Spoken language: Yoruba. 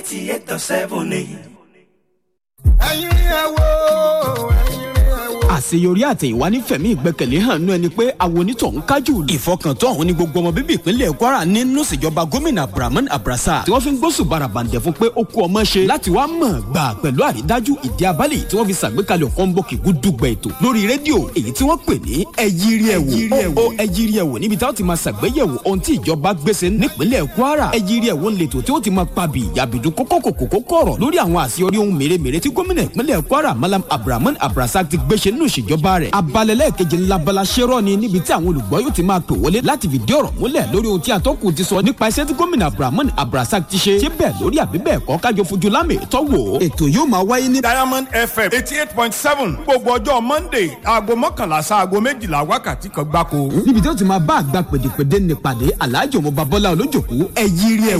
eighty eight dot seven ni. ẹ̀yin rí ẹ wo ẹ̀yin rí ẹ wo. àṣeyọrí àtẹ̀yìnwá nífẹ̀mí ìgbẹ́kẹ̀lé hàn nú ẹni pé àwọn onítọ̀hún kájú. ìfọkàntán ọ̀hún ni gbogbo ọmọ bíbí ìpínlẹ̀ kwara nínú ìṣèjọba gómìnà abdulrahman abrasa tí wọ́n fi ń gbósùn barabandẹ̀ fún pé ó kú ọmọ ṣe láti wá mọ̀ gbà pẹ̀lú àrídájú ìdí abálẹ̀ tí wọ́n fi ṣàgbékalẹ̀ kọ́ńbọ̀kì gúdúgbẹ̀ ètò lórí rédíò èyí tí wọ́n pè ní ẹyírí ẹ̀wò ó ẹyírí ẹ̀wò níbi táwọn ti máa ṣàgbéyẹ̀wò ohun tí ìjọba gbèsè nípínlẹ̀ kwara ẹyírí ẹ̀wò ń letò tí ó ti máa pabì yàbìdú kókókòkòkò ọ̀rọ̀ lórí àwọn àṣeyọrí ohun mèremère tí gómìnà ìpínlẹ̀ kwara malam abdulrahman abrasa ti gbéṣe nínú ìṣèjọba rẹ̀ abalẹ̀lẹ̀ keje ńlá bala ṣẹ́rọ̀ ni níbi tí àwọn olùgbọ́ yóò ti máa pè wọlé láti fìdí ọ̀rọ̀ múlẹ̀ lórí ohun tí atọ́kùn ti sọ nípa iṣẹ́ tí gómìnà abdulrahman abrasa ti ṣe ṣé bẹ́ẹ̀ lórí àbí bẹ́ẹ̀ kọ́ kájọ fojú lámì tọ́wọ́ ètò yóò máa wáyé ní. diamond fm eighty eight point seven gbogbo ọjọ́ monday aago mọ́kànlá sí aago méjìlá wákàtí kan gbáko. níbi tí ó ti máa bá àgbà pèdèpèdè nípàdé aláàjò mo babọ́lá olójòkú ẹ̀yírí ẹ̀wò